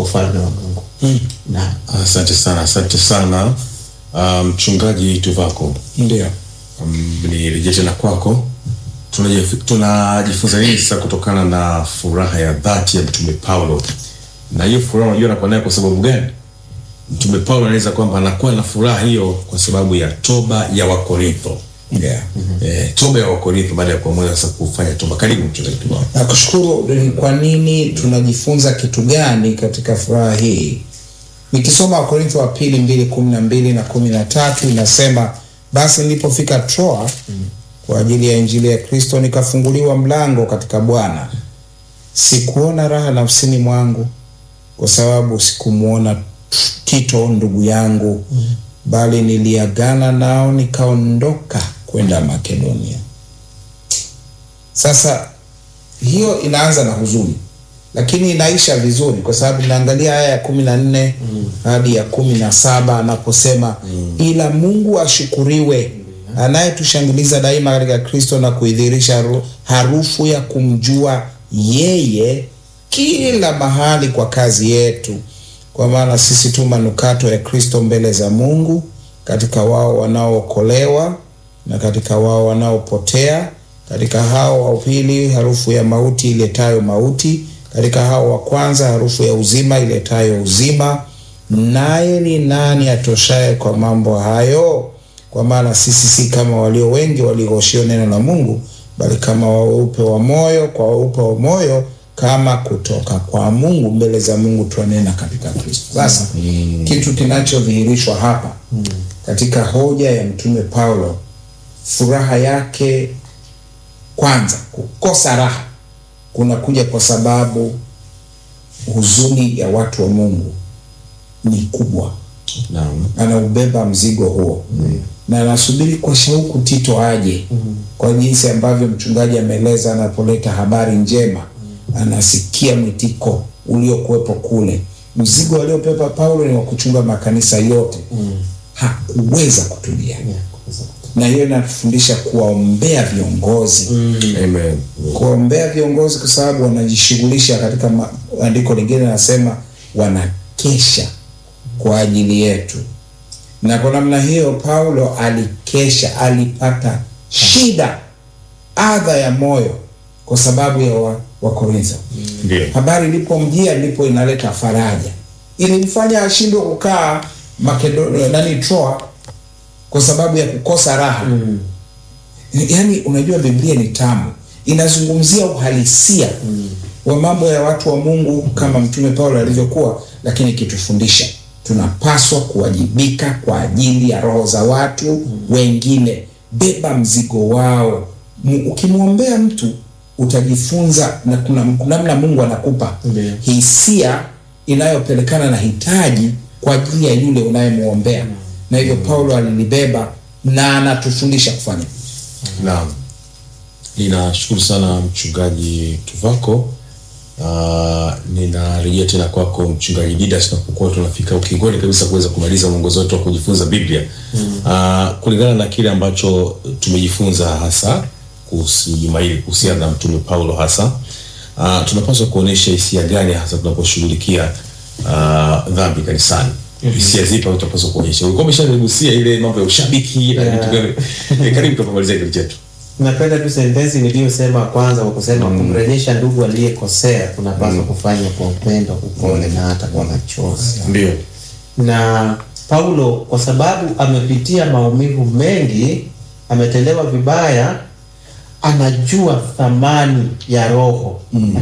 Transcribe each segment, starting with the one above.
ufalme wa Mungu. Naam. Asante sana, asante sana Ah, mchungaji Tuvako. Ndio. Um, nirejee tena kwako. Tunajif- Tunajifunza nini sasa kutokana na furaha ya dhati ya Mtume Paulo? Na hiyo furaha unajua anakuwa nayo kwa sababu gani? Mtume Paulo anaeleza kwamba anakuwa na furaha hiyo kwa sababu ya toba ya Wakorintho. Yeah. Eh, toba ya Wakorintho baada ya kuamua sasa kufanya toba. Karibu mchungaji Tuvako. Nakushukuru. Kwa nini tunajifunza kitu gani katika furaha hii? Nikisoma Wakorintho wa pili mbili kumi na mbili na kumi na tatu inasema basi nilipofika Troa kwa ajili ya injili ya Kristo, nikafunguliwa mlango katika Bwana. Sikuona raha nafsini mwangu kwa sababu sikumwona Tito ndugu yangu, bali niliagana nao nikaondoka kwenda Makedonia. Sasa hiyo inaanza na huzuni lakini inaisha vizuri kwa sababu inaangalia aya ya kumi na nne hadi ya kumi na saba anaposema ila Mungu ashukuriwe anayetushangiliza daima katika Kristo na kuidhirisha haru- harufu ya kumjua yeye kila mahali kwa kazi yetu, kwa maana sisi tu manukato ya Kristo mbele za Mungu, katika wao wanaookolewa na katika wao wanaopotea, katika hao wa pili harufu ya mauti iletayo mauti, katika hao wa kwanza harufu ya uzima iletayo uzima. Naye ni nani atoshaye kwa mambo hayo? Kwa maana sisi si kama walio wengi walioshio neno la Mungu, bali kama weupe wa moyo kwa weupe wa moyo, kama kutoka kwa Mungu, mbele za Mungu twanena katika Kristo. Sasa kitu kinachodhihirishwa hapa katika hoja ya Mtume Paulo, furaha yake kwanza, kukosa raha kunakuja kwa sababu huzuni ya watu wa Mungu ni kubwa Naam. anaubeba mzigo huo na anasubiri kwa shauku Tito aje kwa jinsi ambavyo mchungaji ameeleza, anapoleta habari njema anasikia mwitiko uliokuwepo kule. Mzigo aliopepa Paulo ni wa kuchunga makanisa yote, hakuweza kutulia, na hiyo inatufundisha kuwaombea viongozi Amen. kuombea viongozi kwa sababu wanajishughulisha katika ma- andiko lingine nasema wanakesha kwa ajili yetu, na kwa namna hiyo Paulo alikesha, alipata shida, adha ya moyo kwa sababu ya wa- Wakorintho. Ndio. Habari ilipomjia ndipo inaleta faraja, ilimfanya ashindwe kukaa Makedonia, nani Troa, kwa sababu ya kukosa raha yaani unajua biblia ni tamu inazungumzia uhalisia wa mambo ya watu wa mungu kama mtume paulo alivyokuwa lakini ikitufundisha tunapaswa kuwajibika kwa ajili ya roho za watu wengine beba mzigo wao M- ukimwombea mtu utajifunza na kuna namna mungu anakupa Ndiyo. hisia inayopelekana na hitaji kwa ajili ya yule unayemwombea na hivyo paulo alilibeba na anatufundisha kufanya Naam. Ninashukuru sana mchungaji Tuvako. Uh, ninarejea tena kwako mchungaji Didas, tunapokuwa tunafika ukingoni kabisa kuweza kumaliza mwongozo wetu wa kujifunza Biblia uh, kulingana na kile ambacho tumejifunza hasa kuhusu juma hili kuhusiana na mtume Paulo hasa uh, tunapaswa kuonesha hisia gani hasa tunaposhughulikia uh, dhambi kanisani hisia zipi ambazo tunapaswa kuonyesha? Ulikuwa umeshagusia ile mambo ya ushabiki na Yeah. vitu gani? Eh, Karibu tupamalizia kitu chetu. Napenda tu sentensi niliyosema kwanza kwa kusema kumrejesha ndugu aliyekosea kunapaswa kufanya kwa upendo, upole na hata kwa machozi. Ndio. Na Paulo kwa sababu amepitia maumivu mengi, ametendewa vibaya, anajua thamani ya roho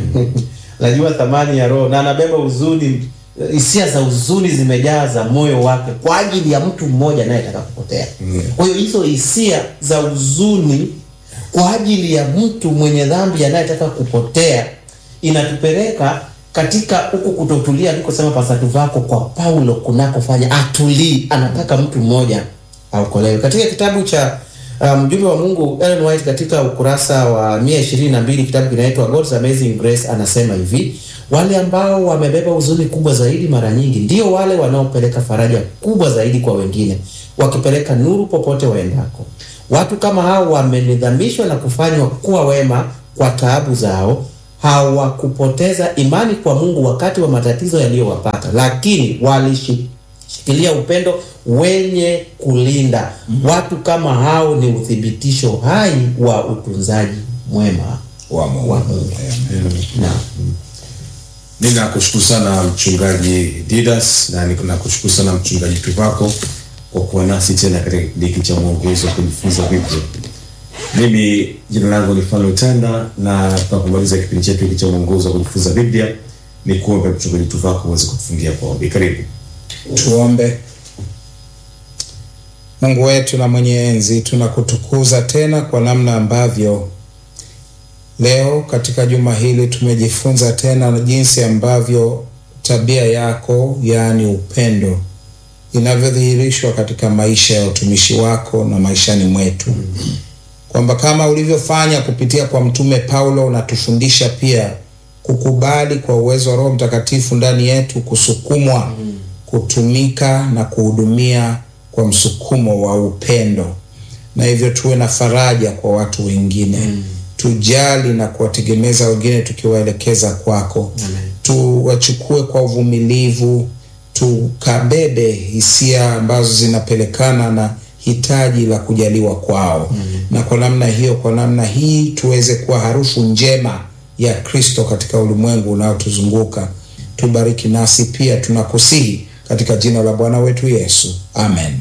anajua thamani ya roho na anabeba huzuni, hisia za huzuni zimejaza moyo wake kwa ajili ya mtu mmoja anayetaka kupotea. Kwa hiyo hizo hisia za huzuni kwa ajili ya mtu mwenye dhambi anayetaka kupotea inatupeleka katika huku kutotulia alikosema pasatu vako kwa Paulo kunakofanya atulii, anataka mtu mmoja aokolewe. Katika kitabu cha uh, mjumbe wa Mungu Ellen White katika ukurasa wa 122 kitabu kinaitwa God's Amazing Grace anasema hivi: wale ambao wamebeba huzuni kubwa zaidi mara nyingi ndio wale wanaopeleka faraja kubwa zaidi kwa wengine, wakipeleka nuru popote waendako. Watu kama hao wamenidhamishwa na kufanywa kuwa wema kwa taabu zao, hawakupoteza imani kwa Mungu wakati wa matatizo yaliyowapata, lakini walishikilia upendo wenye kulinda. Watu kama hao ni uthibitisho hai wa utunzaji mwema wa Mungu. wa Mungu. Na Ninakushukuru sana mchungaji Didas na nakushukuru sana mchungaji Tuvako kwa kuwa nasi tena katika kipindi hiki cha mwongozo wa kujifunza Biblia. Mimi jina langu ni Fano Tanda na tunapomaliza kipindi chetu hiki cha mwongozo wa kujifunza Biblia ni kuombe mchungaji Tuvako uweze kutufungia kwa ombi. Karibu. Tuombe. Mungu wetu na mwenye enzi, tunakutukuza tena kwa namna ambavyo leo katika juma hili tumejifunza tena na jinsi ambavyo tabia yako, yaani upendo, inavyodhihirishwa katika maisha ya utumishi wako na maishani mwetu, kwamba kama ulivyofanya kupitia kwa mtume Paulo, unatufundisha pia kukubali kwa uwezo wa Roho Mtakatifu ndani yetu, kusukumwa kutumika na kuhudumia kwa msukumo wa upendo, na hivyo tuwe na faraja kwa watu wengine tujali na kuwategemeza wengine tukiwaelekeza kwako, tuwachukue kwa uvumilivu, tukabebe hisia ambazo zinapelekana na hitaji la kujaliwa kwao, na kwa namna hiyo, kwa namna hii tuweze kuwa harufu njema ya Kristo katika ulimwengu unaotuzunguka. Tubariki nasi pia, tunakusihi katika jina la Bwana wetu Yesu, amen.